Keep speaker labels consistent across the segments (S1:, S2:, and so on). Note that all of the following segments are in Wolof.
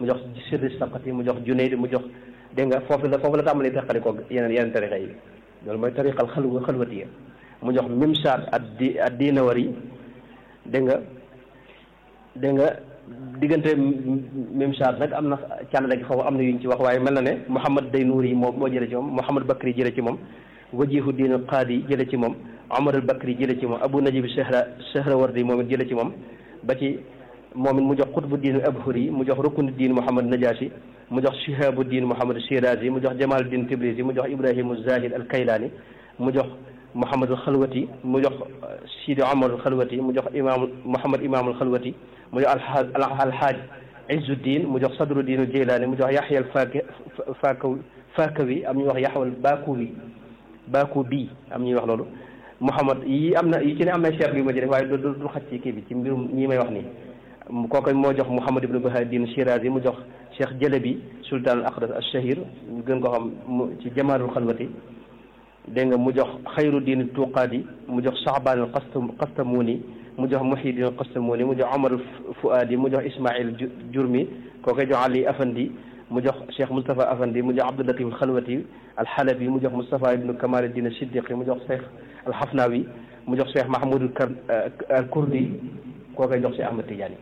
S1: mu jox sirri saqati mu jox junayd mu jox dégg nga foofu la foofu la tàmbalee teqali ko yeneen yeneen tariqa yi loolu mooy tariqal xalwa xalwatiya mu jox mimsaat ak di ak diinawari dégg nga dégg nga diggante mimsaat nag am na càllale gi foofu am na yuñ ci wax waaye mel na ne Mouhamad Daynouri yi moo moo jële ci moom Mouhamad Bakri jële ci moom wajihu diin qaadi jële ci moom Omar al Bakri jële ci moom Abu Najib Sehra Sehrawardi moom it jële ci moom ba ci moom it mu jox xutbu diin Abhuri mu jox ruknu diin Mouhamad Najaasi mu jox Shihabu diin Mouhamad Shirazi mu jox Jamal diin Tibrisi mu jox Ibrahimu Zahid al Kaylaani mu jox Mouhamad al Xalwati mu jox Sidi Omar al Xalwati mu jox imaam Mouhamad Imaam al Xalwati mu jox alxaaj Izzuddin mu jox Sadruddin al Jeylaani mu jox Yaxya al Fakawi Fakawi am ñuy wax Yaxya al Bakuwi Bakubi am ñuy wax loolu Mouhamad yi am na yi ci ne am na cher bi ma ci def waaye du du xaj ci kii bi ci mbirum ñii may wax nii kooku moo jox Mouhamad ibn Bahadin Shirazi mu jox Cheikh Jalabi sultan al aqdas al shahir ñu gën ko xam mu ci Jamaalul Xalwati dégg nga mu jox xayru diin tuqaadi mu jox Saabaan al Qastamuni mu jox Muhyiddin al Qastamuni mu jox Omar Fuadi mu jox Ismail Jurmi koo koy jox Ali Afandi mu jox Cheikh Moustapha Afandi mu jox Abdul Latif al Xalwati al Xalabi mu jox Moustapha ibnu Kamal Din Siddiqi mu jox Cheikh al Xafnawi mu jox Cheikh Mahmoud al Kurdi koo koy jox si Ahmad Tidiane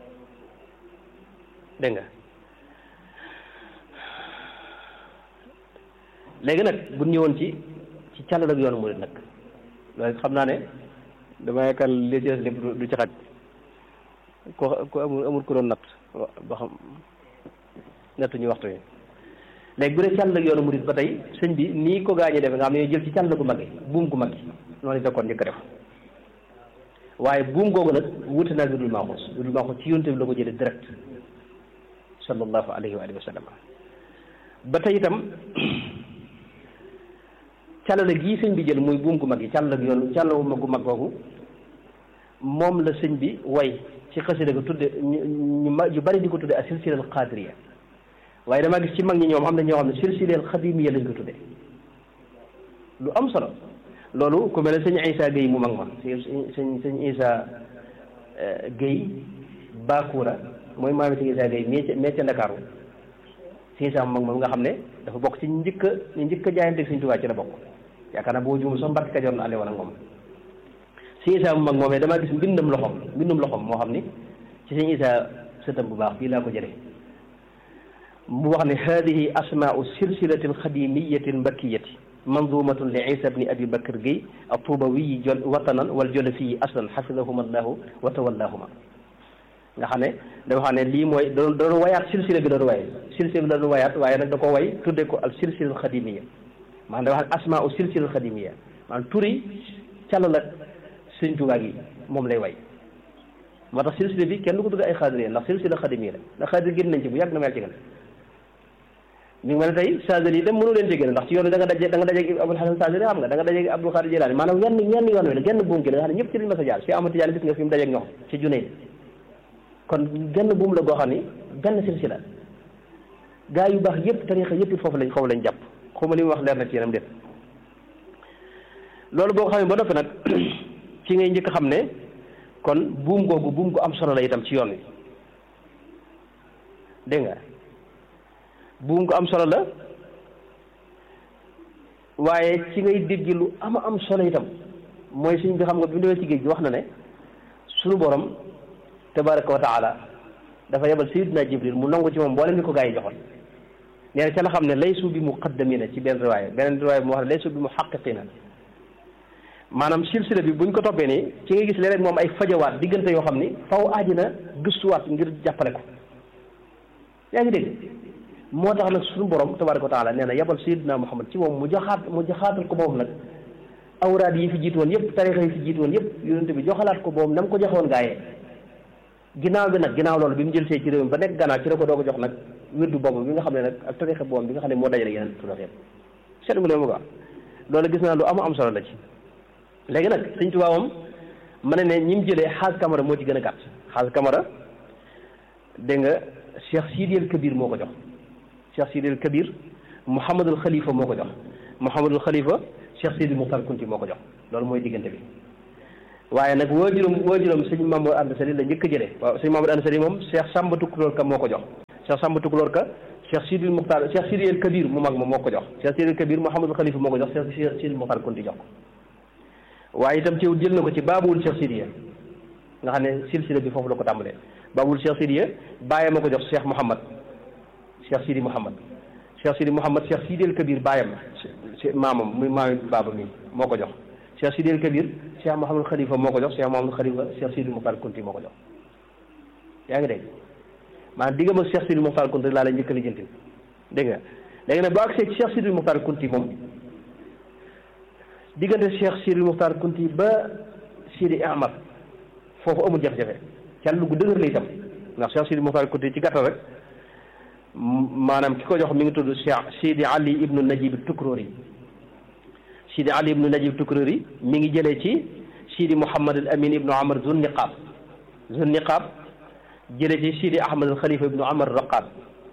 S1: dégg nga léegi nag bu ñëwoon ci ci càllal ak yoonu murid nag loolu xam naa ne dama yaakaar li ci des lépp du ci xaj ko ko amul amul ku doon natt ba xam nattu ñu waxtu yi léegi bu dee càllal ak yoonu murid ba tey sëñ bi nii ko gaañee defe nga xam ne jël ci càllal gu mag yi buum gu mag yi noonu la kon njëkk a def waaye buum googu nag wuute naa lu dul maaxuus lu dul maaxuus ci yonte bi la ko jëlee direct sallallahu alayhi wa alihi wa sallam ba tey itam càllale gii sëñ bi jël muy buum gu mag yi càllale yoon càllale mag gu mag googu moom la sëñ bi way ci xasida ko tudde ñu ma ñu bari di ko tudde ak silsilal qadiriya waaye damaa gis ci mag ñi ñoom am na ñoo xam ne silsilal xadimiya lañ ko tudde lu am solo loolu ku mel ne sëñ Isa Guèye mu mag ma sëñ sëñ Isa Guèye Bakura mooy maami sëñ Isa Guèye mee mee ca Ndakaaru sëñ Isa mu mag moom nga xam ne dafa bokk ci njëkk a ñu njëkk a jaayante sëñ Tuubaa ci la bokk yaakaar naa boo juumul sax Mbàkke Kajoor na ànde woon ak moom sëñ Isa mu mag moomee damaa gis mbindam loxom mbindam loxom moo xam ni ci sëñ Isa sëtam bu baax bii laa ko jëlee mu wax ne hadihi asmaau silsilati alxadimiyati almbakkiyati manzumatun li isa bni abi bakr gueye atubawiyi jol watanan wal jolofiyi aslan xafidahuma allahu wa tawallahuma nga xam ne dafa xam ne lii mooy da doon wayaat silsila bi da doon waye silsila bi da doon wayaat waaye nag da ko way tudde ko al silsila al xadimiya maanaam dafa xam asmaa u silsila al xadimiya maanaam turi càll la sëñ Tuubaa gi moom lay way moo tax silsila bi kenn du ko tudde ay xaadiriya ndax silsila xadimiya la ndax xaadir génn nañ ci bu yàgg na mel ci gën mi ngi mel ne tey Saadili itam mënu leen ci gën ndax ci yoon da nga daje da nga daje Abul Hasan Saadili xam nga da nga daje Abdul Xaadir Jilaani maanaam wenn wenn yoon wi la genn buum gi la nga xam ne ñëpp ci liñ ma sa jaar si Ahmad Tijaan gis nga fi mu dajeeg ñoom ci Junayd kon genn buum la goo xam ni benn silsila gaa yu baax yëpp tarixa yëpp foofu lañ foofu lañ jàpp xaw ma li mu wax leer na ci yenam déet loolu boo ko xamee ba noppi nag ci ngay njëkk xam ne kon buum googu buum gu am solo la itam ci yoon wi dégg nga buum gu am solo la waaye ci ngay dégg lu ama am solo itam mooy suñ bi xam nga bi mu demee ci géej gi wax na ne suñu borom tabaraka wa taala dafa yebal sayidina jibril mu nangu ci moom mboolem ni ko gaa yi joxoon nee na ca la xam ne laysu bi muqaddamina ci benn riwaaya beneen riwaaya bi mu wax ne laysu bi muhaqqiqina maanaam silsila bi buñ ko toppee nii ci nga gis leneen moom ay fajawaat diggante yoo xam ni faw aaji na gëstuwaat ngir jàppale ko yaa ngi dégg moo tax nag suñu borom tabaraka wa taala nee na yebal sayidina muhammad ci moom mu joxaat mu joxaatal ko moom nag awraad yi fi jiitu woon yëpp tarixa yi fi jiitu woon yëpp yonente bi joxalaat ko boobu na mu ko joxewoon gaayee ginnaaw bi nag ginnaaw loolu bi mu jël see ci réew mi ba nekk gannaaw ci la ko doog a jox nag wirdu boobu bi nga xam ne nag ak tarixa boobu bi nga xam ne moo dajale yeneen turax yëpp seetlu nga leen mu ko loolu gis naa lu am am solo la ci léegi nag sëñ Tuubaa moom ma ne ne ñi mu jëlee xaas kamara moo ci gën a gàtt xaas kamara dégg nga Cheikh Sidil Kabir moo ko jox Cheikh Sidil Kabir Mouhamadul Khalifa moo ko jox Mouhamadul Khalifa Cheikh Sidi Muxtar Kunti moo ko jox loolu mooy diggante bi waaye nag waajuram waajuram sëñ Mamadou Anta Sali la njëkk a jëlee waaw sëñ Mamadou Anta Sali moom Cheikh Samba Tukulóor Kam moo ko jox Cheikh Samba Tukulóor ka Cheikh Sidil Muxtaar Cheikh Sidi El Kabir mu mag ma moo ko jox Cheikh Sidi El Kabir Mouhamadou Khalifa moo ko jox Cheikh Sidil Muxtaar Kunti jox ko waaye itam ci jël na ko ci baabul Cheikh Sidiya nga xam ne silsila bi foofu la ko tàmbalee baabul Cheikh Sidiya bàyyam ma ko jox Cheikh Mouhamad Cheikh Sidi Mouhamad Cheikh Sidi Mouhamad Cheikh Sidi El Kabir bàyyam maamam muy maami baaba mi moo ko jox Cheikh Sidi El Kabir Cheikh Mouhamadou Khalifa moo ko jox Cheikh Mouhamadou Khalifa Cheikh Sidil Muxtaar Kunti moo ko jox yaa ngi dégg maanaam diggam ak Cheikh Sidil Muxtaar Kunti laa la njëkk a lijjanti dégg nga léegi nag boo agsee ci Cheikh Sidil Muxtaar Kunti moom diggante Cheikh Sidil Muxtaar Kunti ba Sidi Ahmad foofu amul jafe-jafe can lu gu dëgër la itam ndax Cheikh Sidil Muxtaar Kunti ci gàttal rek maanaam ki ko jox mi ngi tudd Cheikh Sidi Ali ibnu Najib Tukrori Sidi Ali ibnu Najib Tukrori mi ngi jëlee ci Sidi Mouhamad al Amin ibnu Amar Zun Niqab Zun Niqab jëlee ci Sidi Ahmad al Khalifa ibnu Amar Raqad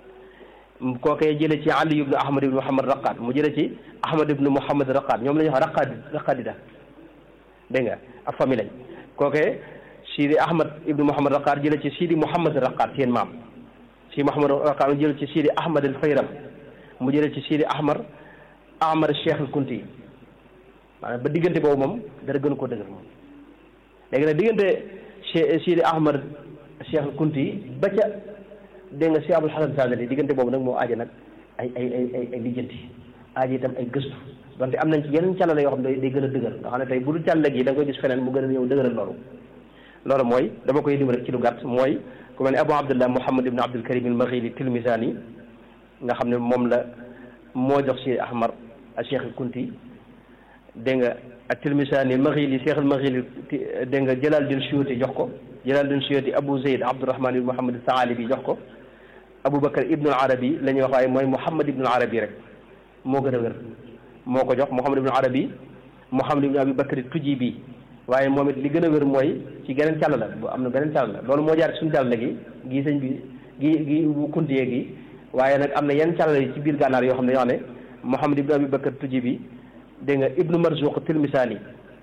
S1: kookee jëlee ci Ali ibnu Ahmad ibnu Muhammad Raqad mu jëlee ci Ahmad ibnu Muhammad Raqad ñoom la ñuy wax Raqad Raqadida dégg nga ab famille lañ kookee Sidi Ahmad ibnu Muhammad Raqad jëlee ci Sidi Mouhamad Raqad seen maam Sidi Mouhamad Raqad mu jëlee ci Sidi Ahmad al Fayram mu jëlee ci Sidi Ahmar Ahmar Cheikh al Kunti maanaam ba diggante boobu moom dara gën koo dëgër moom léegi nag diggante Cheikh Sidi Ahmad Cheikh al Kunti ba ca dégg nga Cheikh Abul Hasan Sadali diggante boobu nag moo aaja nag ay ay ay ay ay lijjanti aaja itam ay gëstu donte am nañ ci yeneen càllale yoo xam ne day gën a dëgër nga xam ne tey bu dul càllale gi da nga koy gis feneen mu gën a ñëw dëgëral loolu loolu mooy dama koy lim rek ci lu gàtt mooy ku mel ne Abu Abdullah Muhammad ibn Abdul Karim al Maghili Tilmisani nga xam ne moom la moo jox si Ahmar a Cheikh al Kunti dégg nga ak Tilmisani Maghili Cheikh al Maghili dégg nga Jalaluddin Suyuti jox ko Jalaluddin Suyuti Abu Zayd Abdurrahman ibn Muhammad Saalibi jox ko Aboubacar ibnu Arabi la ñuy wax waaye mooy Muhammad ibnu Arabi rek moo gën a wér moo ko jox Muhammad ibnu Arabi Muhammad ibnu Abi Bakri Tujibi waaye moom it li gën a wér mooy ci geneen càll la bu am na beneen càll la loolu moo jaar suñu càll la gi gii sëñ bi gi gi bu kuntiyee gi waaye nag am na yenn càll yi ci biir gànnaar yoo xam ne yoo xam ne Muhammad ibnu Abi Bakri Tujibi dégg nga ibnu Marzuq Tilmisani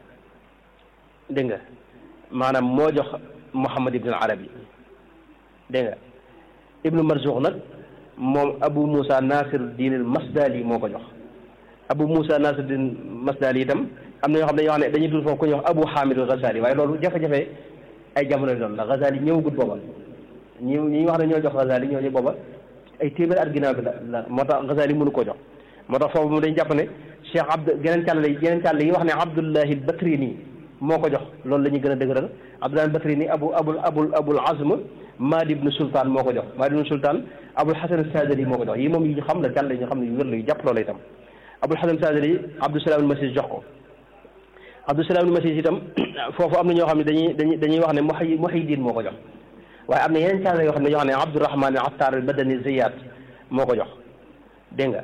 S1: dégg nga maanaam moo jox Muhammad ibnu Arabi dégg nga ibnu marzuq nag moom abu moussa nasir diin al masdali moo ko jox abu moussa nasir diin masdali itam am na ñoo xam ne ñoo xam ne dañuy dul foofu ku ñuy wax abu hamid al ghazali waaye loolu jafe-jafe ay jamono doon la ghazali ñëwagut booba ñi ñi wax ne ñoo jox ghazali ñoo ñu booba ay téeméer at ginnaaw bi la la moo tax ghazali mënu koo jox moo tax foofu mu dañ jàpp ne cheikh abd geneen càll yi geneen càll yi wax ne abdullahi al batrini moo ko jox loolu la ñuy gën a dëgëral abdullahi al batrini abu abul abul abul azm Maadi ibnu Sultaan moo ko jox Maadi ibnu Sultaan Abul Hasan Sadali moo ko jox yi moom yi ñu xam la jàll ñu xam ne yu wér la yu jàpp loola itam Abul Hasan Sadali Abdou Salaam al-Masis jox ko Abdou Salaam al-Masis itam foofu am na ñoo xam ne dañuy dañuy dañuy wax ne Muhyi Muhyiddin moo ko jox waaye am na yeneen càll yoo xam ne ñoo xam ne Abdourahman Attar al-Badani Ziyad moo ko jox dégg nga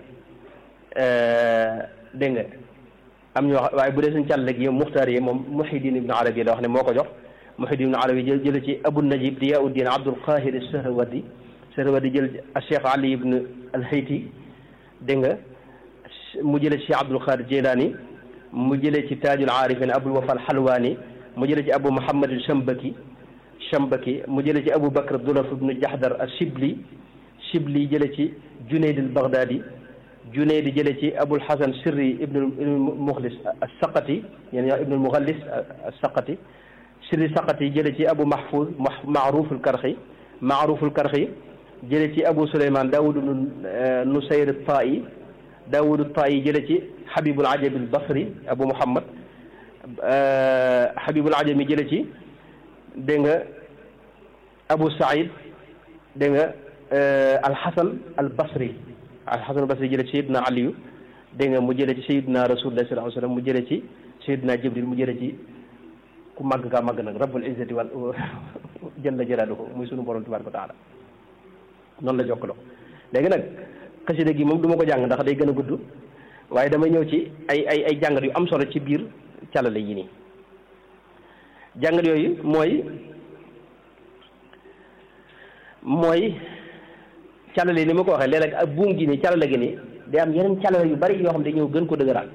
S1: dégg nga am ñoo waaye bu dee suñu càll gi Muxtaar yi moom Muhyiddin ibnu Arabi la wax ne moo ko jox Muhyiddin ibn Arabi jël jële ci Abu Najib Diyauddin Abdul Qahir Sahrawadi Sahrawadi jël Cheikh Ali ibn al-Hayti dégg nga mu jële ci Abdul Qadir Jilani mu jële ci Tajul Arifin Abul Wafa al-Halwani mu jële ci Abu Muhammad al-Shambaki Shambaki mu jële ci Abu Bakr Dulaf ibn Jahdar al-Shibli Shibli jële ci Junayd al-Baghdadi Junayd jële ci Abul Hasan Sirri ibn al-Mukhlis as-Saqati yani ibn al-Mughallis as-Saqati sirri saqati jële ci abu mahfuz maaruf alkarxi maaruf alkarxi jële ci abu suleyman daawud nusayr tayi daawud tayi jële ci habibul ajabi albasri abu muhammad habibul ajami jële ci dégg nga abu saïd dégg nga alxasan albasri alxasan albasri jële ci sayidna aliyu dégg nga mu jële ci sayidna rasulullah sallallahu alayhi wa sallam mu jële ci sayidna jibril mu jële ci ku màgg kaa màgg nag rabbul izzati wal jalla jalaaluhu muy sunu borom tabaaraka wa taala noonu la jokkaloo léegi nag xasida gi moom du ma ko jàng ndax day gën a gudd waaye damay ñëw ci ay ay ay jàngat yu am solo ci biir calale yi nii jàngat yooyu mooy mooy calale ni ma ko waxee léeg-léeg ak buum gi nii calale gi nii day am yeneen calale yu bari yoo xam ne ñëw gën ko dëgëraat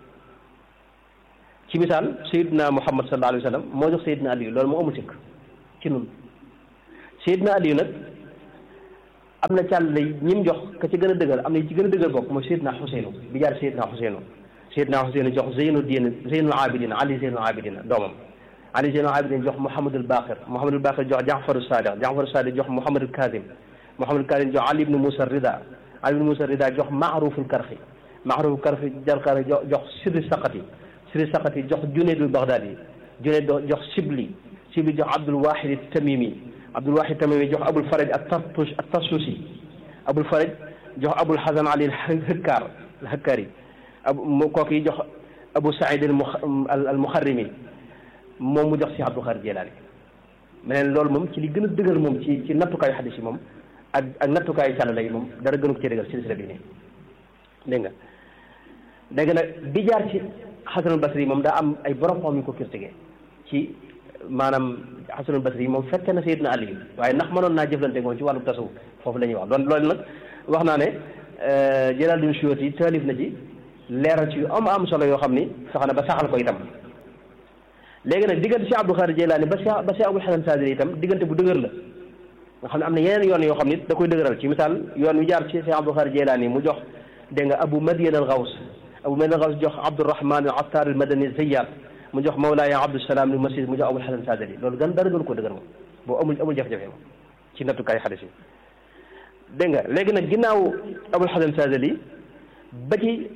S1: ci misaal sayidna muhammad sallallahu alayhi wa sallam moo jox sayidna aliyu loolu moo amul sikk ci nun sayidna aliyu nag am na càll lay ñim jox ka ci gën a dëgër am na ci gën a dëgër bokk mooy Seydina Xuseynu bi jaar Seydina Xuseynu Seydina Xuseynu jox Zeynu diin Zeynul Abidin Ali Zeynul Abidin doomam Ali Zeynul Abidin jox Mouhamadul Baqir Mouhamadul Baqir jox Jaafaru Sadiq Jaafaru Sadiq jox Mouhamadul Kazim Mouhamadul Kazim jox Ali ibnu Moussa Rida Ali ibnu Moussa Rida jox Maaruful Karxi Maaruful Karxi jarkar jox jox Sirri Saqati Sirri Saqati jox Junaydul Baghdadi Junayd jox Sibli Sibli jox Abdul Wahid Tamimi Abdul Wahid Tamimi jox Abul Faraj at-Tartush at-Tarsusi Abul Faraj jox Abul Hasan Ali al-Hakkar al-Hakkari abu mu kooku yi jox Abu Saïd al-Mukharrimi moom mu jox si Abdul Xaadir Jilaani meneen loolu moom ci li gën a dëgër moom ci ci nattukaayu xadis yi moom ak ak nattukaayu càllala yi moom dara gënu ko ci dëgër silsila bi nii dégg nga dégg nag bi jaar ci Xasanul Basri yi moom daa am ay borom xam yu ko critiqué ci maanaam Xasanul Basri yi moom fekke na Sayyidina Ali waaye ndax mënoon naa jëflante moom ci wàllu tasawuf foofu la ñuy wax doon loolu nag wax naa ne Jalaaluddin Suyuuti yi taalif na ci leeral ci yu am am solo yoo xam ni sax na ba saxal ko itam léegi nag diggante si Abdul Xaadir Jilaani ba si ba si Abul Hasan Saadili itam diggante bu dëgër la nga xam ne am na yeneen yoon yoo xam ni da koy dëgëral ci misaal yoon wi jaar ci si Abdul Xaadir Jilaani mu jox dégg nga Abu Madian al Gaws Abu Madian al Gaws jox Abdurahman al Attar al Madani Zayyat mu jox Mawlaaya Abdusalaam al Masih mu jox Abul Hasan Saadili loolu gan dara gën ko dëgër moom boo amul amul jafe-jafe moom ci nattukaay xadis yi dégg nga léegi nag ginnaaw Abul Hasan Saadili ba ci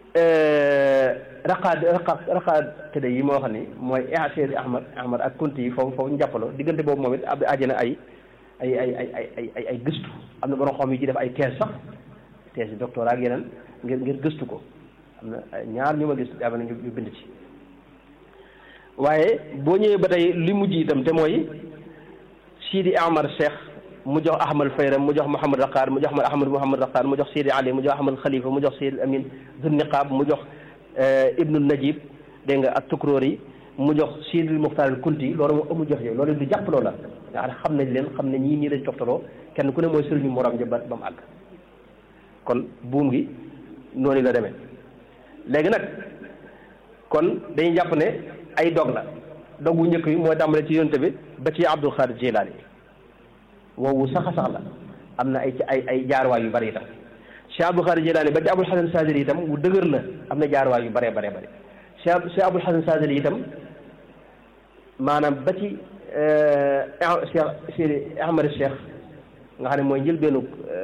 S1: raqaad raqaad raqaad tëdde yi moo xam ni mooy Seyd Ahmad Ahmad ak Kunti yi foofu foofu njàppaloo diggante boobu moom it ab àjjana ay ay ay ay ay ay ay ay gëstu am na borom xam yi ci def ay thèse sax thèse yi doctorat ak yeneen ngir ngir gëstu ko am na ñaar ñu ma gis am na ñu bind ci waaye boo ñëwee ba tey li mujj itam te mooy Sidi Amar Cheikh mu jox Ahmad Fayram mu jox Mouhamad Raqaar mu jox Ahmad Mouhamad Raqaar mu jox Sidi Ali mu jox Ahmad Khalifa mu jox Sidi Amin Zun Niqaab mu jox Ibnu Najib dégg nga ak Tukroori mu jox Sidi Muxtaar al Kunti loolu moom amul jox yooyu loolu du jàpp loola nga xam nañ leen xam ne ñii nii lañ toftaloo kenn ku ne mooy sëriñu morom ja ba ba mu àgg kon buum gi noonu la demee léegi nag kon dañuy jàpp ne ay dog la dog wu njëkk yi mooy tàmbale ci yonte bi ba ci Abdul Xaadir Jilaani woowu sax a sax la am na ay ay ay jaarwaay yu bari itam Cheikh Abdul Xaadir Jilaani ba ci Abul Hasan Saadili itam wu dëgër la am na jaarwaay yu baree baree bëri Cheikh Cheikh Abul Hasan Saadili itam maanaam ba ci Cheikh Sidi Ahmad Cheikh nga xam ne mooy njëlbeenu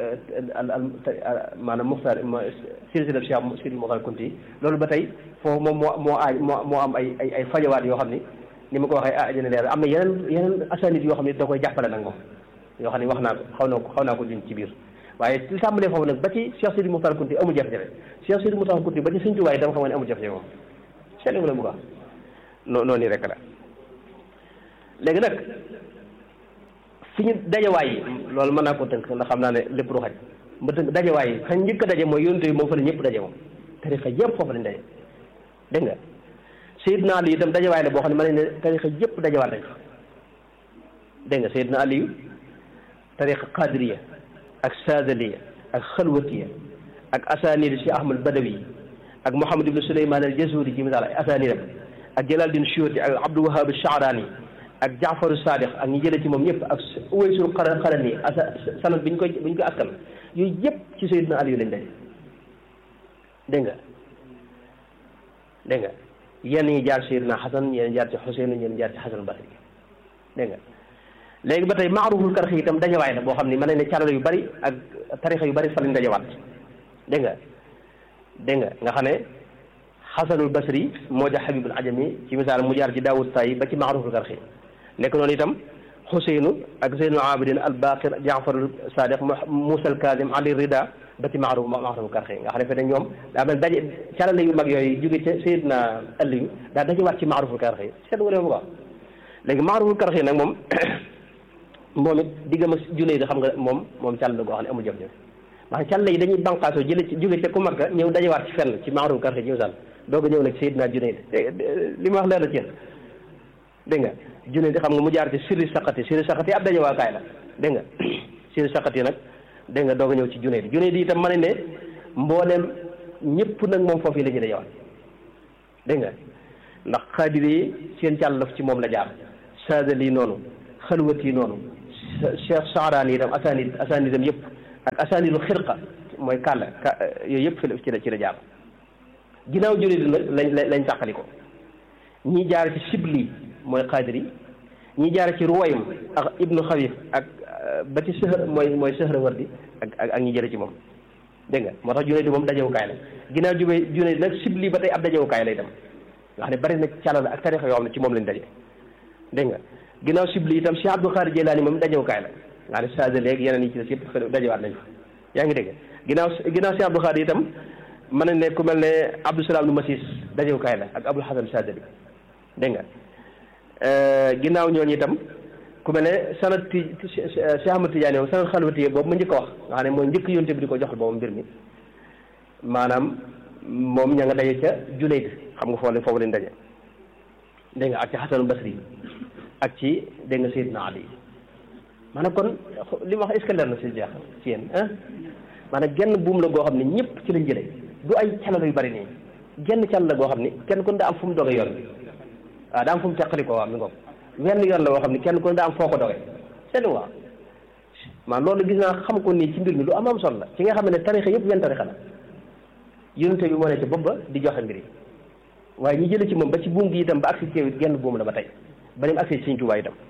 S1: maanaam Muxtaar silsila Cheikh Sidi Muxtaar Kunti loolu ba tey foofu moom moo moo aaj moo moo am ay ay ay fajawaat yoo xam ni ni ma ko waxee ah dina leer am na yeneen yeneen asanit yoo xam ne da koy jàppale nag moom yoo xam ne wax naa ko xaw naa ko xaw naa ko juñ ci biir waaye li tàmbalee foofu nag ba ci Cheikh Sidi Muxtaar Kunti amul jafe-jafe Cheikh Sidi Muxtaar Kunti ba ci Sëñ Tuubaa itam xam nga ne amul jafe-jafe moom seetlu nga la bu baax noo noonu rek la léegi nag fi ñu dajawaay yi loolu mën naa ko tënk ndax xam naa ne lépp du xaj ma tënk dajawaay yi fa njëkk a daje mooy yonent yi moom fa la ñëpp daje moom tarixa yëpp foofu lañ daje dégg nga Seydina Ali itam dajawaay la boo xam ne mën nañ ne tarixa yëpp dajawaat nañ fa dégg nga Seydina Ali tariqa qadiriya ak sadaliya ak xalwatiya ak asanid si Ahmad Badawi ak Mouhamad ibn Souleymane al Jazuri ci misaal ay asanidam ak Jalaluddin Suyuti ak Abdul Wahab Shaarani ak Jaafaru Sadiq ak ñi jële ci moom ñëpp ak Uwaysul Qarani asa sanad bi ñu koy bi ñu koy askan yooyu yëpp ci Seydina Ali lañ daje dégg nga dégg nga yenn ñi jaar Seydina Xasan yenn jaar ci Xuseyn yenn jaar ci Xasan Basri dégg nga léegi ba tey maaruful karxi itam dajawaay la boo xam ni mën nañ ne calala yu bari ak tarixa yu bari fa lañ dajawaat dégg nga dégg nga nga xam ne xasanul basri moo jax habibul ajami ci misaal mu jaar ci daawud tay ba ci maaruful karxi nekk noonu itam xuseynu ak zeynul abidin al baqir jaafarul sadiq musa al kazim ali rida ba ci maaruf maaruful karxi nga xam ne fe ne ñoom daa mel daje calala yu mag yooyu jóge ca sayidna aliyu daa dajawaat ci maaruful karxi seet nga leen bu baax léegi maaruful karxi nag moom moom it diggam ak junne yi xam nga moom moom càll la goo xam ne amul jafe-jafe maanaam càll yi dañuy banqaasoo jële ci jóge ca ku Makka ñëw dajewaat ci fenn ci maaruf karxi ci misaal doog a ñëw nag Seydina Junayd li ma wax leer na ci yéen dégg nga Junayd xam nga mu jaar ci sirri saqati sirri saqati ab dajewaakaay la dégg nga sirri saqati nag dégg nga doog a ñëw ci Junayd Junayd itam ma ne ne mbooleem ñëpp nag moom foofu yi la ñuy dajewaat dégg nga ndax xaadir yi seen càll ci moom la jaar saadali noonu xalwat yi noonu cheikh saaraan yi itam asanid asanidam yëpp ak asaanilu xirqa mooy kàlla ka yooyu yëpp fi la ci la ci la jaar ginnaaw junayd nag lañ lañ tàqali ko ñii jaar ci sibli mooy qadiri ñii jaar ci ruwaym ak ibnu xawif ak ba ci sëhër mooy mooy sëhrawardi ak ak ak ñi jële ci moom dégg nga moo tax junayd moom dajewukaay la ginnaaw jubee junayd nag sibli ba tey ab dajewukaay lay dem nga xam ne bari na càllal ak tarixa yoo xam ne ci moom lañ daje dégg nga ginnaaw sibli itam Cheikh Abdou Khadir Jeylaani moom dajewukaay la nga xam ne sage léegi yeneen yi ci des yëpp dajewaat nañ fa yaa ngi dégg ginnaaw ginnaaw Cheikh Abdou Khadir itam mën nañ ne ku mel ne Abdou Salaam nu Masis dajewukaay la ak Abdul Hasan Sadali dégg nga ginnaaw ñooñu itam ku mel ne sanad ti Cheikh Ahmad Tidiane moom sanad xalwati boobu ma njëkk a wax nga xam ne mooy njëkk yonte bi di ko joxal boobu mbir mi maanaam moom ña nga daje ca Junayd xam nga foofu foofu leen daje dégg nga ak ci Xasanul Basri ak ci dégg nga Seydina Ali maanaam kon li ma wax est-ce que leer na si jeex ci yéen ah maanaam genn buum la goo xam ne ñëpp ci lañ jëlee du ay calal yu bari nii genn cal la goo xam ni kenn ku ne daa am fu mu doge yoon bi waaw daa am fu mu teqali ko waaw mi ngoog wenn yoon la boo xam ne kenn ku ne daa am foo ko doge seen waaw maanaam loolu gis naa xam ko nii ci mbir mi lu am am solo la ci nga xam ne tarixa yëpp wenn tarixa la yonente bi moo ne ci bopp ba di joxe mbir yi waaye ñi jële ci moom ba ci buum gi itam ba agsi ci yow it genn buum la ba tey ba ni mu agsi ci Sëñ Tuubaa itam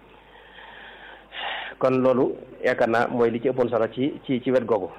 S1: kon loolu yaakaar naa mooy li ci ëppoon solo ci ci ci wet googu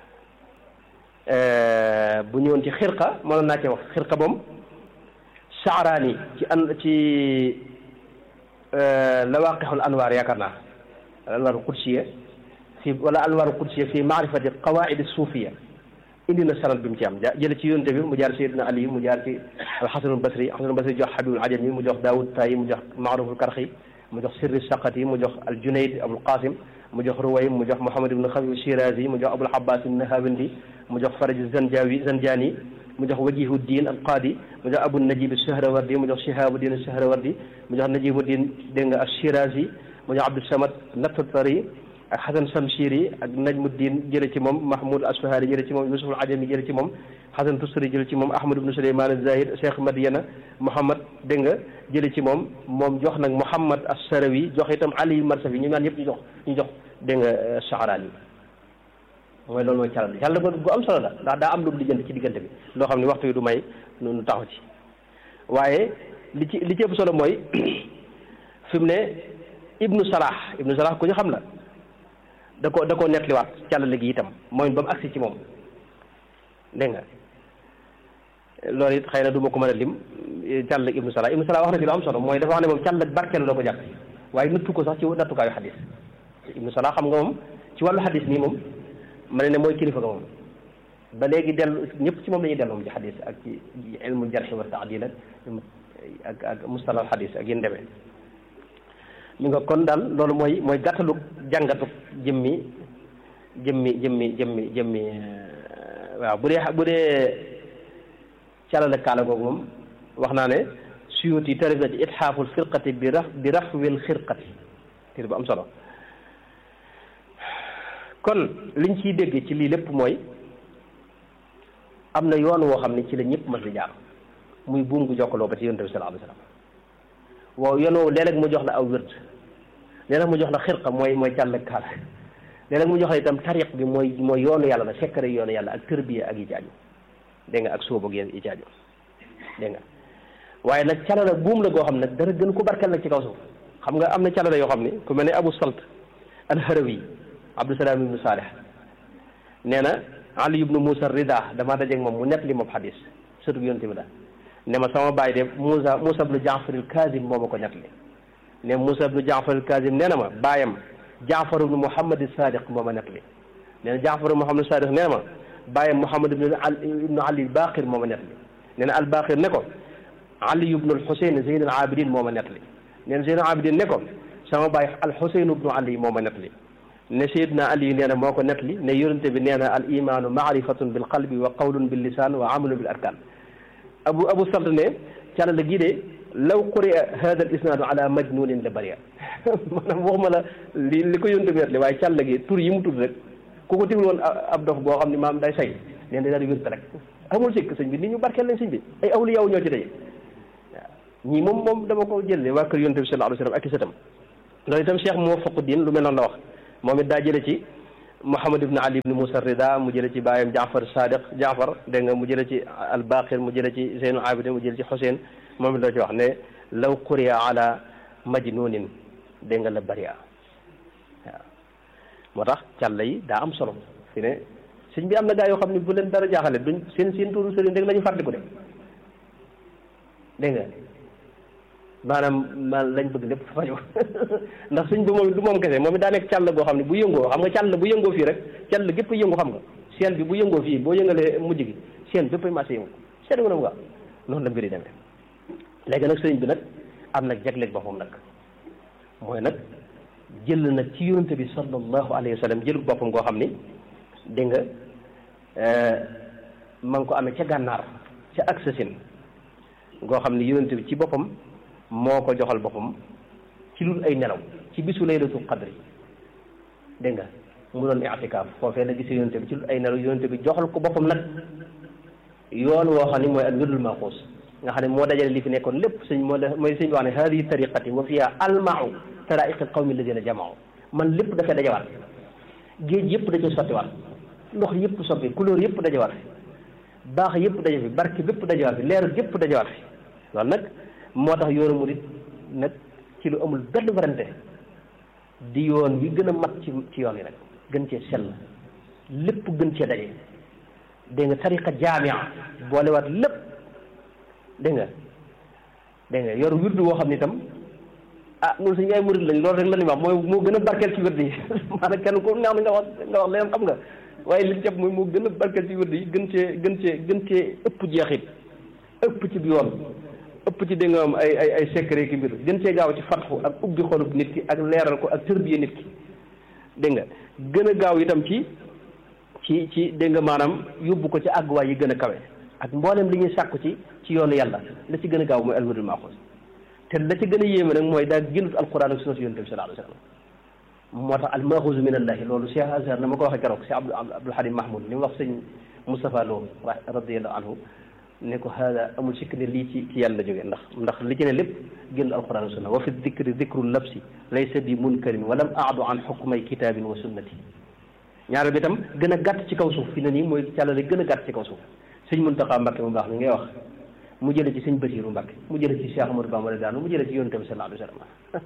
S1: bu ñëwoon ci xirqa mënoon naa ci wax xirqa moom saaraani ci an ci lawaqixul anwaar yaakaar naa al anwaar qudsiya fi wala anwaar qudsiya fi maarifati qawaid suufiya indi na sanad bi mu ci am jële ci yonte bi mu jaar Seydina Ali mu jaar ci alxasanul basri alxasanul basri jox Habibul Ajami mu jox Daawud Tayi mu jox Maaruful Karxi mu jox Sirri Saqati mu jox al Junayd Abul Qasim mu jox Ruway mu jox Muhammad ibn Xawi Shirazi mu jox Abul Abbas Nahawandi mu jox Faraj Zanjawi Zanjani mu jox Wajihuddin al Qadi mu jox Abu Najib Sahrawardi mu jox Shihabuddin Sahrawardi mu jox Najibuddin dégg nga Shirazi mu jox Abdul Samad Natatari ak Xasan Samshiri ak Najmuddin jële ci moom Mahmoud Asfahani jële ci moom Yusuf al Ajami jële ci moom Xasan Tustari jële ci moom Ahmad ibn Suleyman az-Zahid Cheikh Madiana Muhammad dégg nga jële ci moom moom jox nag Muhammad as-Sarawi jox itam Ali Marsafi ñu naan ñëpp ñu jox ñu jox dégg nga Saarani mooy loolu mooy calal bi calal gu am solo la ndax daa am lu lijjanti ci diggante bi loo xam ne waxtu yi du may nu taxaw ci waaye li ci li ci ëpp solo mooy fi mu ne Ibnu Salah Ibnu Salah ku ñu xam la da ko da koo nettaliwaat càllale gi itam mooy ba mu agsi ci moom dégg nga loolu it xëy na du ma ko mën a lim càllale ibnu Salah ibnu Salah wax na ci lu am solo mooy dafa wax ne moom càllale barkeelu la ko jàpp waaye nattu ko sax ci nattukaayu xadis ibnu Salah xam nga moom ci wàllu xadis nii moom ma ne ne mooy kilifa ga moom ba léegi dellu ñëpp ci moom la ñuy dellu moom ci xadis ak ci ilmu jarxi wa taadil ak ak mustalal xadis ak yéen demee mi nga kon daal loolu mooy mooy gàttalu jàngatu jëmmi jëmmi jëmmi jëmmi jëmmi waaw bu dee bu dee calale kaala googu moom wax naa ne suyuti tarif na ci itxaaful firqati bi raf bi rafwil xirqati téere bu am solo kon liñ ciy dégg ci lii lépp mooy am na yoon woo xam ne ci la ñëpp mas di jaar muy buum gu jokkaloo ba ci yonent bi sallallahu alayhi wa sallam waaw yoon woowu léeg-léeg mu jox la aw wird léeg-léeg mu jox la xirqa mooy mooy càll kaala léeg-léeg mu jox la itam tariq bi mooy mooy yoonu yàlla la sekkare yoonu yàlla ak tërbiya ak yi ci aju dégg nga ak sóob ak yi ci aju dégg nga waaye nag calala buum la goo xam ne dara gën ko barkeel nag ci kaw suuf xam nga am na calala yoo xam ne ku mel ne Abu Salt al-Harawi Abdusalaam ibnu Saalih nee na Ali ibnu Moussa Rida damaa dajeeg moom mu nett li moom xadis surtout yonent bi la ne ma sama baay de Moussa Moussa ibnu Jaafar al-Kaazim moo ma ko nett li ne Moussa ibnu Jaafar al-Kaazim nee na ma baayam Jaafar ibnu Muhammad as-Sadiq moo ma nett li nee na Jaafar ibnu Muhammad as-Sadiq nee na ma baayam Muhammad ibnu ibnu Ali al-Baqir moo ma nett li nee na al-Baqir ne ko Ali ibnu al-Husayn Zeyn al-Abidin moo ma nett li nee na Zeyn al-Abidin ne ko sama baay al-Husayn ibnu Ali moo ma nett li ne Seydina Ali nee na moo ko nett li ne yonente bi nee na al imaanu maarifatun bil qalbi wa qawlun bil lisaan wa amalun bil arkaan abu abu salt ne càlla gii de law quri'a hada al isnaadu ala majnunin la bëria maanaam waxuma la li li ko yonente bi nett li waaye càlla gi tur yi mu tudd rek ku ko tigul woon ab dof boo xam ne maam day say nee na daal di wérte rek amul sikk sëñ bi nit ñu barkeel lañ sëñ bi ay awliya ñoo ci daje waaw ñii moom moom dama ko jëlee waa kër yonente bi sallallahu alayhi wa sallam ak i sëtam loolu itam cheikh Muwafaquddin lu mel noonu la wax moom it daa jële ci Muhammad ibn Ali ibn Musa Rida mu jële ci baayam Jaafar Sadiq Jaafar dégg nga mu jële ci al-Baqir mu jële ci Zeynu Abidin mu jële ci Xuseyn moom it la ci wax ne law quriya ala majnunin dégg nga la bari'a waaw moo tax càlla yi daa am solo fi ne sëñ bi am na gaa yoo xam ne bu leen dara jaaxale duñ seen seen tuuru sëriñ rek la ñu fàttaliku de dégg nga maanaam man lañ bëgg lépp fañu ndax sëñ bi moom du moom kese moom it daa nekk càll goo xam ne bu yëngoo xam nga càll bu yëngoo fii rek càll gépp yëngu xam nga seen bi bu yëngoo fii boo yëngalee mujj gi seen bépp ay marché yëngu seen nga na mu noonu la mbir yi demee léegi nag sëriñ bi nag am nag jagleeg boppam nag mooy nag jël nag ci yonente bi sallallahu alayhi wa sallam jël boppam goo xam ni dégg nga ma ngi ko amee ca gànnaar ca Aksasin goo xam ni yonente bi ci boppam moo ko joxal boppam ci lul ay nelaw ci bisu laylatul qadri dégg nga mu doon i'tikaaf foofee la gisee yonente bi ci lul ay nelaw yonente bi joxal ko boppam nag yoon woo xam ni mooy ak wirdul maxuus nga xam ne moo dajale li fi nekkoon lépp sëñ moo mooy sëñ bi wax ne hadihi tariqati wa fiha almau taraiqi qawmi alladina jamao man lépp dafay dajawaat géej yëpp da ci sottiwaat ndox yëpp soppi couleur yëpp dajawaat fi baax yëpp daja fi barke bépp dajawaat fi leer yëpp dajawaat fi loolu nag moo tax yoonu murit nag ci lu amul benn warante di yoon wi gën a mat ci ci yoon yi nag gën cee sell lépp gën cee daje dégg nga tariqa jaamia boolewaat lépp dégg nga dégg nga yor wirdu woo xam ne itam ah ñun suñu ay murid lañ loolu rek la ñuy wax mooy moo gën a barkeel ci wirdu yi maanaam kenn ku neex na nga wax nga wax leen xam nga waaye li jàpp mooy moo gën a barkeel ci wirdu yi gën cee gën cee gën cee ëpp jeexit ëpp ci bi yoon ëpp ci dégg nga am ay ay ay secret ki mbir gën cee gaaw ci fatxu ak ubbi xolub nit ki ak leeral ko ak tërbiye nit ki dégg nga gën a gaaw itam ci ci ci dégg nga maanaam yóbbu ko ci àgguwaay yi gën a kawe ak mboolem li ñuy sàkku ci ci yoonu yàlla la ci gën a gaaw mooy alwirdul maxuus te la ci gën a yéeme nag mooy daa génnut alquran ak sunna si yonent bi sallallahu alayhi wa sallam moo tax al maxuus min allahi loolu Cheikh Azhar na ma ko waxee keroog Cheikh Abdou Abdoul Halim Mahmoud li mu wax sëñ Moustapha Lo radiyallahu anhu ne ko hada amul sikk ne lii ci ci yàlla jógee ndax ndax li ci ne lépp génn alquran sunna wa fi dicri dicru labsi laysa bi munkarin walam aadu an xukmay kitabin wa sunnati ñaareel bi itam gën a gàtt ci kaw suuf fi ne nii mooy càllale gën a gàtt ci kaw suuf sëñ Muntaxa Mbàkke mu baax mi ngay wax mu jële ci sëñ Basiiru Mbàkke mu jële ci Cheikh Amadou Bamba daanu mu jële ci yonent bi sallallahu alayhi wa sallam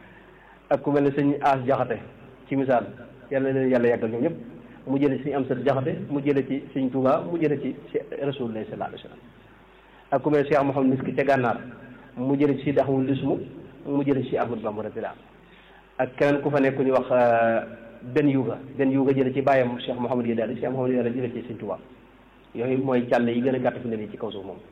S1: ak ku mel ne sëñ As Jaxate ci misaal yàlla leen yàlla yàggal ñoom ñëpp mu jële ci sëñ Amsat Jaxate mu jële ci sëñ Tuubaa mu jële ci Rasulullah sallallahu alayhi wa sallam ak ku mel ne Cheikh Mouhamed Miski ca gànnaar mu jële ci Sidi Ahmadu Lismu mu jële ci Cheikh Amadou Bamba radiyallahu ak keneen ku fa nekk ñu wax benn yuuga benn yuuga jële ci bàyyam Cheikh Mouhamed Yadaali Cheikh Mouhamed Yadaali jële ci sëñ Tuubaa yooyu mooy càll yi gën a gàtt fi ne nii ci kaw suuf moom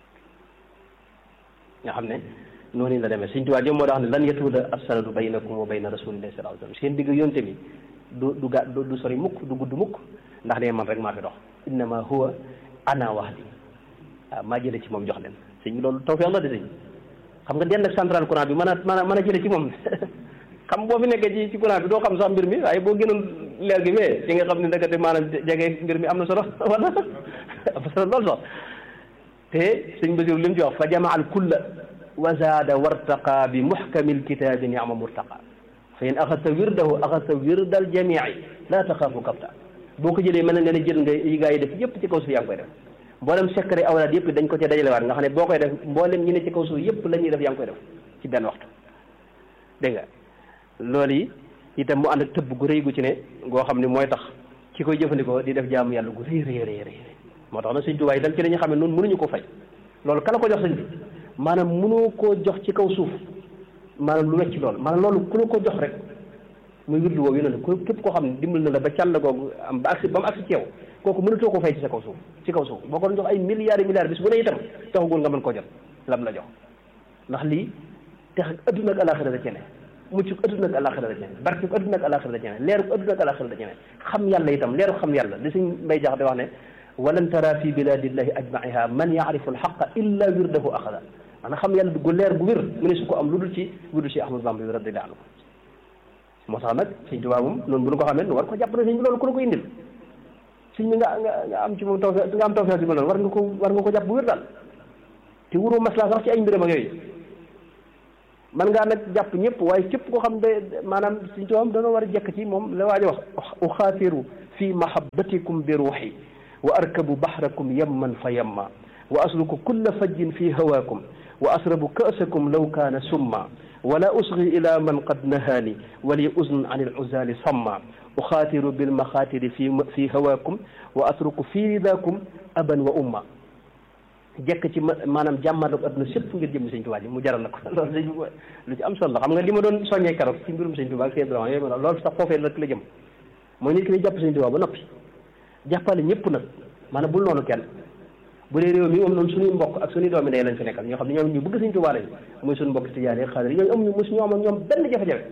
S1: nga xam ne noonu la demee sëñ Tuubaa jëm moo tax ne lan yatuuda as-sanadu baynakum wa bayna rasulillahi sallallahu alayhi wa sallam seen digg yonte bi du du ga du sori mukk du gudd mukk ndax ne man rek maa fi dox innama huwa ana wahdi waaw maa jële ci moom jox leen sëñ bi loolu tawfeex la de sëñ xam nga den ak central courant bi mën a mën a mën a jële ci moom xam boo fi nekkee ci ci courant bi doo xam sax mbir mi waaye boo gënoon leer gi fee ci nga xam ne ndekete maanaam jege mbir mi am na solo wala am na solo lool sax te sëñ Basiru li mu ci wax fa jamaa al kulla wa zaada wartaqa bi muxkami lkitaabi niama murtaqa fa in axadta wirdahu axadta wirda al jamii laa taxaafu kapta boo ko jëlee mën na nga ne jël nga yi gaa yi def yëpp ci kaw suuf yaa ngi koy def mboolem secret awlaad yëpp dañ ko cee dajalewaat nga xam ne boo koy def mboolem ñi ne ci kaw suuf yëpp la ñuy def yaa ngi koy def ci benn waxtu dégg nga loolu yi itam mu ànd ak tëbb gu rëy gu ci ne goo xam ne mooy tax ki koy jëfandikoo di def jaamu yàlla gu rëy rëy rëy rëy moo tax nag sëñ Tuubaa itam ci la ñu xam ne noonu mënuñu ko fay loolu kala ko jox sëñ bi maanaam mënoo koo jox ci kaw suuf maanaam lu wecc loolu maanaam loolu ku la ko jox rek muy wirdu woowu yéen ko képp koo xam ne dimbal na la ba càll googu am ba agsi ba mu agsi ci yow kooku mënatoo ko fay ci sa kaw suuf ci kaw suuf boo ko doon jox ay milliards et milliards bis bu ne itam taxagul nga mën koo jot lam la jox ndax lii tex adduna ak alaxira da ci ne mucc adduna ak alaxira da ci ne barke adduna ak alaxira da ci ne leeru adduna ak alaxira da ci ne xam yàlla itam leeru xam yàlla li suñ mbay jax di wax ne walan tara fi biladillahi ajmaiha man yaarifu alxaqa illa wirdahu axada maanaam xam yàlla gu leer gu wér mu ne su ko am lu dul ci lu dul ci Ahmadu Bamba bi radiyallahu anhu moo tax nag sëñ Tuubaa moom noonu bu ñu ko xamee nu war ko jàpp ne sëñ bi loolu ku la ko indil sëñ bi nga nga nga am ci moom taw nga am tawfeex bi ma loolu war nga ko war nga ko jàpp bu wér daal te wuroo maslaa sax ci ay mbiram ak yooyu man ngaa nag jàpp ñëpp waaye képp koo xam ne maanaam suñ tubaab dana war a jekk ci moom la waajo wax uxaatiru fi mahabbatikum bi ruuxi wa arkabu bahrakum yamman fa yamma wa asluku kulla fajjin fi hawaakum wa asrabu ka'sakum law kaana summa wala usgi ila man qad nahaani wali uznun an il uzali samma uxaatiru bil maxaatiri fi fi hawaakum wa atruku fi ridaakum aban wa umma jekk ci maanaam jàmmarlak adduna sépp ngir jëm sëñ Tuubaa ji mu jaral na ko loolu dañ lu ci am solo la xam nga li ma doon soññee keroog ci mbirum sëñ Tuubaa ak seen droit yooyu ma loolu sax foofee rek la jëm mooy nit ki ne jàpp sëñ Tuubaa ba noppi jàppale ñëpp nag maanaam bul noonu kenn bu dee réew mi moom noonu suñuy mbokk ak suñuy doomi day lañ fi nekkal ñoo xam ne ñoom ñu bëgg sëñ Tuubaa lañ muy suñu mbokk tijaan yi xaadir yooyu amuñu mosu ñoo am ak ñoom benn jafe-jafe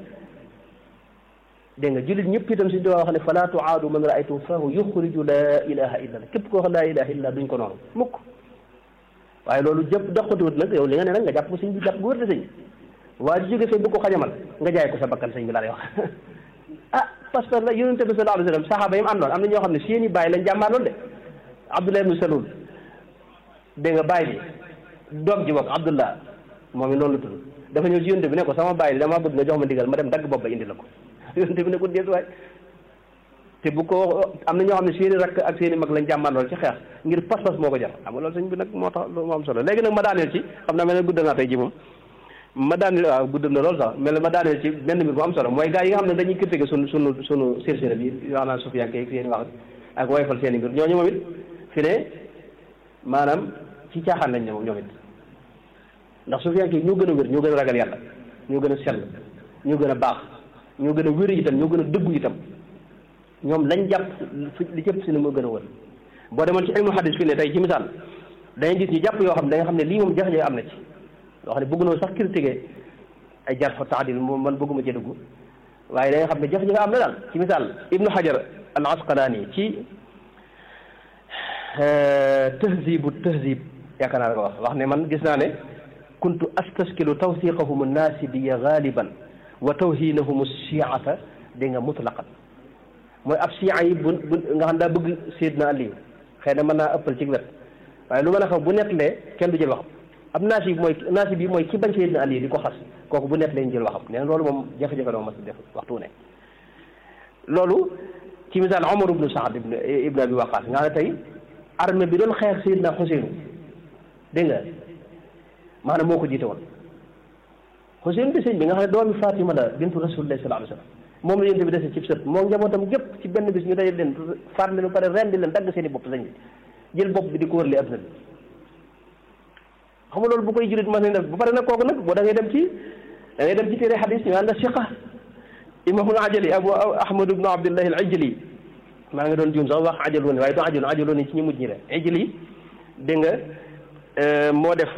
S1: dégg nga jullit ñëpp itam sëñ Tuubaa wax ne fala tuaadu man raaytum fahu yuxriju laa ilaha illa allah képp koo xam laa ilaha illa duñ ko noonu mukk waaye loolu jëpp doxatuwut nag yow li nga ne nag nga jàpp ko sëñ bi jàpp bu wër de sëñ waa ji jóge fee bu ko xajamal nga jaay ko sa bakkan sëñ bi laa lay wax ah parce que la yonente bi sallallahu alayhi wa sallam saxaaba yi mu àndoon am na ñoo xam ne seeni bàyyi lañ jàmbaar loolu de abdullah ibnu salul dégg nga bàyyi bi doom ji bokk abdullah moom it noonu la tudd dafa ñëw ci yonente bi ne ko sama bàyyi bi dama bëgg nga jox ma ndigal ma dem dagg bopp ba indi la ko yonente bi ne ko déet waay te bu ko am na ñoo xam ne seeni rakk ak seeni mag lañ jàmbaar loolu ci xeex ngir pas-pas moo ko jar xam nga loolu sëñ bi nag moo tax moo am solo léegi nag ma daaneel ci xam naa mel ne guddal naa tey ji moom ma daaneel waaw guddal na loolu sax mel ne ma daaneel ci benn mbir bu am solo mooy gars yi nga xam ne dañuy critiqué sunu sunu sunu sirsira bi wax naa sufiyanke ak seeni wax ak woyfal seeni mbir ñooñu moom it fi ne maanaam ci caaxaan lañ ne moom ñoom it ndax sufiyanke yi ñoo gën a wér ñoo gën a ragal yàlla ñoo gën a sell ñoo gën a baax ñoo gën a wér itam ñoo gën a dëggu itam ñoom lañ jàpp li jëpp si ne moo gën a wër boo demoon ci ilmu hadis fi ne tey ci misaal dañuy gis ñu jàpp yoo xam ne da nga xam ne lii moom jafe-jafe am na ci yoo xam ne bëgg noo sax critiquer ay jar fa taadil moom man bëgguma ci dugg waaye da nga xam ne jafe-jafe am na daal ci misaal ibnu hajar al asqalaani ci tahzibu tahzib yaakaar naa la ko wax wax ne man gis naa ne kuntu astaskilu tawsiqahum naasibiya galiban wa tawhinahum shiata dégg nga mutlaqan mooy ab siya yi bu bu nga xam daa bëgg Seydina Aliou xëy na mën naa ëppal ci wet waaye lu mën a xam bu nettalee kenn du jël waxam ab naasi bi mooy naasi bi mooy ki bañ Seydina Aliou di ko xas kooku bu nettalee ñu jël waxam nee na loolu moom jafe-jafe la ma mas def waxtu ne loolu ci misaal Omar ibnu Saad ibn ibn Abi Waqaas nga xam ne tey armée bi doon xeex Seydina Xuseenu dégg nga maanaam moo ko jiite woon Xuseenu di sëñ bi nga xam ne doomi Fatima la bintu Rasulillahi sallallahu alayhi wa sallam moom la yonent bi dese ci sët moo njabootam gépp ci benn bis ñu dajal leen faat leen ba pare rendi leen dagg seen i bopp sañ bi jël bopp bi di ko wërle adduna bi xam nga loolu bu koy julit mas nañ def ba pare nag kooku nag boo da ngay dem ci da ngay dem ci téere xadis ñu ànd siqa imamul ajali abu ahmad ibnu abdillahi al ajali maa ngi doon juum sax wax ajalooni waaye du ajalooni ajalooni ci ñu mujj ñi la ajali dégg nga moo def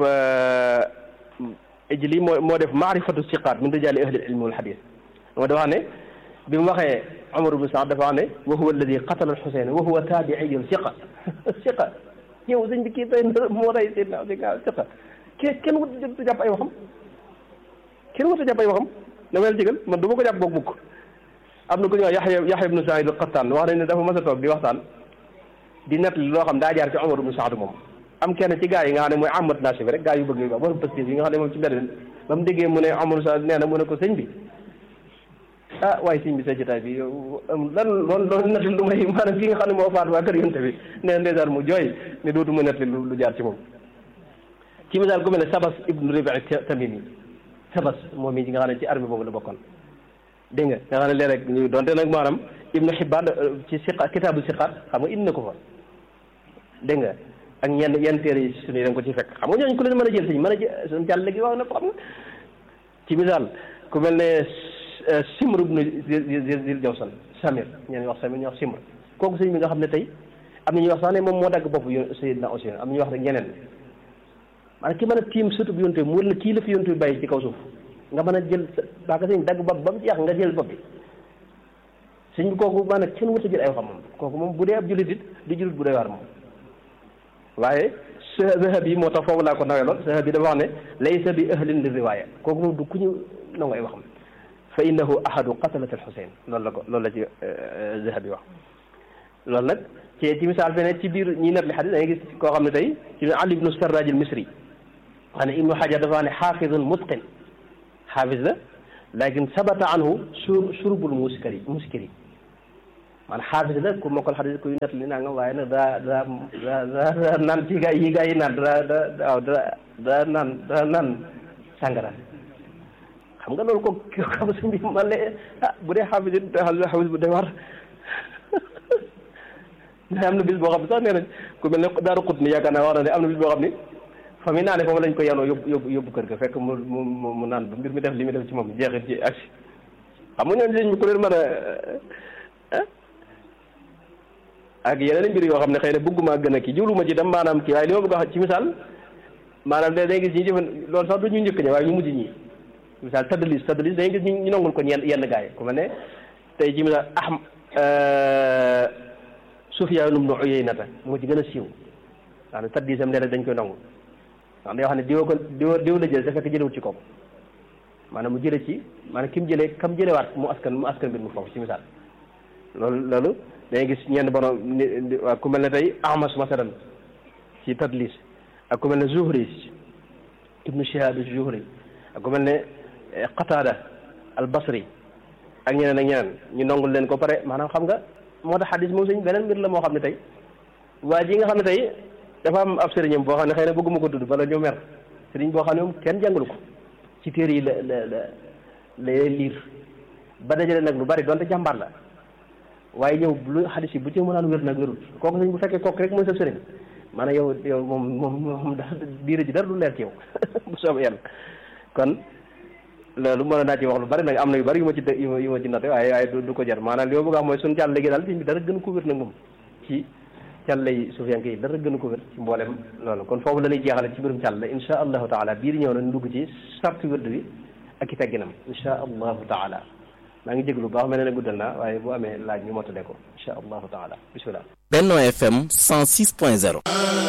S1: ajali moo moo def maarifatu siqaat min rijaali ahli ilmi wal xadis moo dafa ne bi mu waxee Umar ibn Saad dafa wax ne wa huwa alladi qatala al-Husayn wa huwa taabi'iyun siqa siqa ñëw sëñ bi kii tey moo rey Seydina siqa kii kenn wut a jàpp ay waxam kenn wut a jàpp ay waxam dama leen jégal man du ma ko jàpp boog mukk am na ku ñuy wax Yaxya Yaxya ibnu Saïd al-Qattaan wax nañ ne dafa mas a toog di waxtaan di nettali loo xam daa jaar ci Umar ibn Saad moom am kenn ci gaa yi nga xam ne mooy amat naasi bi rek gaa yu bëgg yi wax borom positif yi nga xam ne moom ci mbedd ba mu déggee mu ne Umar Saad nee na mu ne ko sëñ bi ah waaye sëñ bi sa jotaay bi yow lan loolu loolu nettali lu may maanaam ki nga xam ne moo faat waa kër yonte bi nee na ndeysaan mu jooy ne dootu ma nettali lu jaar ci moom ci misaal ku mel ne Sabas ibnu Ribi Tamimi Sabas moom mi nga xam ne ci armée boobu la bokkoon dégg nga nga xam ne léeg-léeg ñu donte nag maanaam ibnu Xibbaan ci siqa kitaabu siqaat xam nga indi na ko fa dégg nga ak ñenn yenn téere yi suñu da nga ko ci fekk xam nga ñooñu ku leen mën a jël sëñ mën a jël suñu jàll léegi wax na ko xam nga ci misaal ku mel ne Simr ibnu Zil Jawsan Samir ñeen wax Samir ñu wax Simr kooku sëñ bi nga xam ne tey am na ñuy wax sax ne moom moo dagg bopp yo Seydina Useynu am na ñuy wax rek ñeneen maanaam ki mën a tiim surtout bi yonte bi mu la kii la fi yonte bi bàyyi ci kaw suuf nga mën a jël baaka sëñ dagg bopp ba mu jeex nga jël bopp bi sëñ bi kooku maanaam kenn wut a jël ay waxam moom kooku moom bu dee ab jullit it di jullit bu dee waar moom waaye Zahab yi moo tax foofu laa ko nawee lool Zahab yi dafa wax ne laysa bi ahlin li riwaaya kooku moom du ku ñu nangu ay waxam fa innahu ahadu qatalat al Xuseyn loolu la ko loolu la ci Zahab yi wax loolu nag ci ci misaal fene ci biir ñi net li xadis da ngay gis koo xam ne tey ci Ali ibnu Sarraj al Misri wax ne Ibnu Hajar dafa wax ne xaafidun mutqin xaafis la lakin sabata anhu sur surbul muskari muskiri man xaafis la ku mokkal xadis kuy nett li naa nga waaye nag daa daa daa daa naan ci gaa yi gaa yi naan daa daa waaw daa daa naan daa naan sàngara xam nga loolu ko xam sëñ bi man le ah bu dee xaafis it xaafis bu day war ne am na bis boo xam ne sax nee nañ ku mel ne daaru xut ni yaakaar naa wax na ne am na bis boo xam ni fa mu naane foofu lañ ko yanoo yóbbu yóbbu yóbbu kër ga fekk mu mu mu naan ba mbir mi def li mu def ci moom jeexit ci aksi xam nga ñooñu sëñ bi ku leen mën a ak yeneen mbir yoo xam ne xëy na bëgguma gën a kii jiwluma ci tam maanaam kii waaye li ma bëgg a wax ci misaal maanaam da day gis ñi jëfan loolu sax du ñu njëkk ñi waaye ñu mujj ñi misaal tadlis tadlis dañuy gis ñu nangul ko ñenn yenn gars yi ku mel ne tey ci misaal aham Sufyaan ibnu Uyaynata moo ci gën a siiw wax ne tadlisam nee dañ koy nangu ndax day wax ne diwa ko diw diw la jël te fekk jëlewut ci kooku maanaam mu jële ci maanaam ki mu jëlee kam jëlewaat mu askan mu askan mbir mu foofu ci misaal loolu loolu dañuy gis ñenn borom ni waa ku mel ne tey Ahmas masalan ci tadlis ak ku mel ne Zuhri ibnu Shihab Zuhri ak ku mel ne Qatada al Basri ak ñeneen ak ñeneen ñu nongul leen ko pare maanaam xam nga moo tax xadis moom suñ beneen mbir la moo xam ne tey waa ji nga xam ne tey dafa am ab sëriñam boo xam ne xëy na bëgguma ko tudd bala ñu mer sëriñ boo xam ne moom kenn jàngalu ko ci téere yi la la la la liir ba dajale nag lu bari donte jàmbaar la waaye ñëw lu xadis yi bu ci mënaan wér nag wérul kooku sëñ bu fekkee kooku rek mooy sa sëriñ maanaam yow yow moom moom moom daal diire ji dara du leer ci yow bu soobee yàlla kon loolu mën naa ci wax lu bari nag am na yu bari yu ma ci yu ma yu ma ci noté waaye waaye du ko jar maanaam li ma bëgg a wax mooy suñu càll léegi daal bi dara gën ko wér nag moom ci càll yi sufiyanke yi dara gën ko wér ci mboolem loolu kon foofu la ñuy jeexale ci mbirum càll insha allahu taala biir ñëw na ñu dugg ci sartu wérd bi ak i tegginam insha allahu taala maa ngi jéglu baax mel ne guddal naa waaye bu amee laaj ñu mottale ko insha allahu taala bismillah
S2: Benno FM 106.0